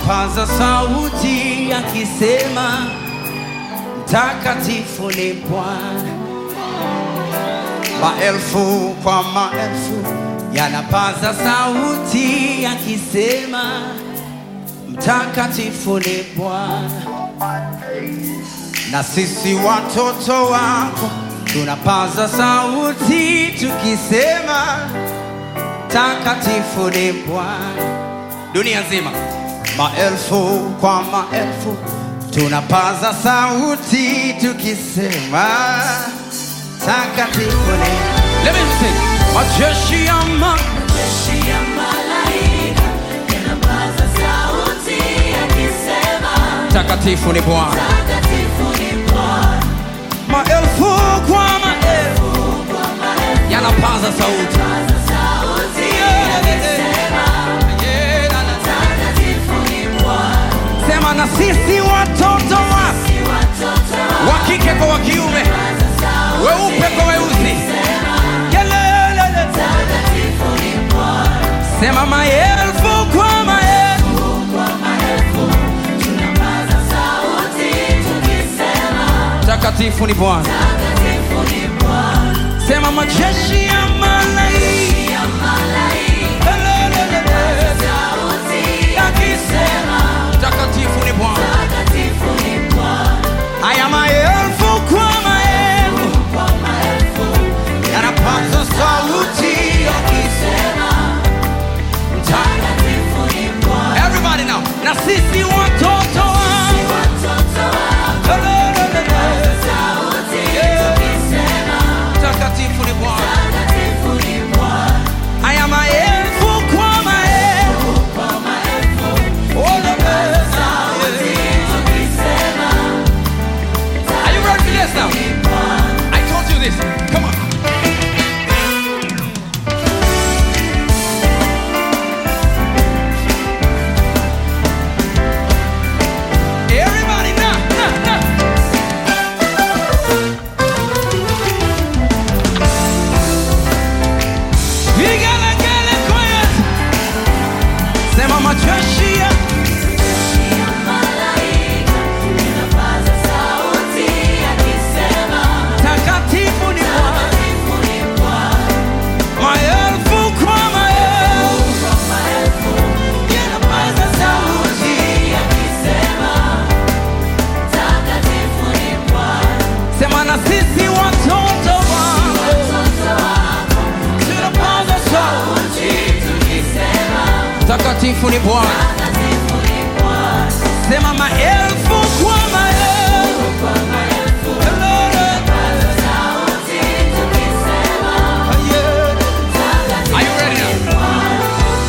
wapaza sauti akisema, mtakatifu ni Bwana. Maelfu kwa maelfu yanapaza sauti yakisema, mtakatifu ni Bwana. Na sisi watoto wako tunapaza sauti tukisema, mtakatifu ni Bwana. Dunia nzima, maelfu kwa maelfu tunapaza sauti tukisema, mtakatifu ni Let me sing. Majeshi ya ma Jeshi ya malaika yanapaza sauti yakisema, mtakatifu ni Bwana. Takatifu ni Bwana. Maelfu kwa maelfu Kwa maelfu yanapaza sauti. paza sauti yakisema, Yeah, na, na. Takatifu ni Bwana. Sema na sisi watoto wa Si watoto wa kike kwa wa kiume, paza sauti weupe kwa weusi. yakisema, Kelele. Takatifu ni Bwana. Sema maelfu kwa maelfu Kwa maelfu tunapaza sauti tukisema, mtakatifu ni Bwana. Takatifu ni Bwana. Sema majeshi ya malaika Ya malaika Kelele. sauti yakisema mtakatifu ni Bwana. Takatifu ni Bwana. Haya maelfu kwa maelfu Kwa maelfu yanapaza sauti yakisema, Takatifu ni Bwana. Everybody now. Na sisi watoto Si wa watoto wako paza sauti tukisema, mtakatifu ni Bwana. Takatifu ni Bwana. Haya maelfu kwa maelfu Kwa maelfu Sauti tukisema, Are you ready for this now? ni Bwana. I told you this. Come on. Everybody now, now, now. Vigelegele kwa Yesu. Sema majeshi ya Ya malaika inapaza sauti yakisema, takatifu ni Bwana. Takatifu ni Bwana. Maelfu kwa maelfu Kwa maelfu yanapaza sauti yakisema, Takatifu ni Bwana. sema na sisi watoto wako Watoto wako tunapaza sauti tukisema, takatifu ni Bwana. Takatifu ni Bwana. Sema maelfu kwa maelfu Kwa maelfu paza sauti tukisema, Are you ready now? Takatifu ni Bwana.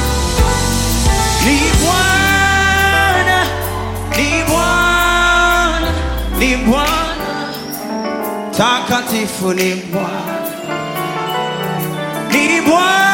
Ni Bwana, ni Bwana, ni Bwana, takatifu ni Bwana, ni Bwana,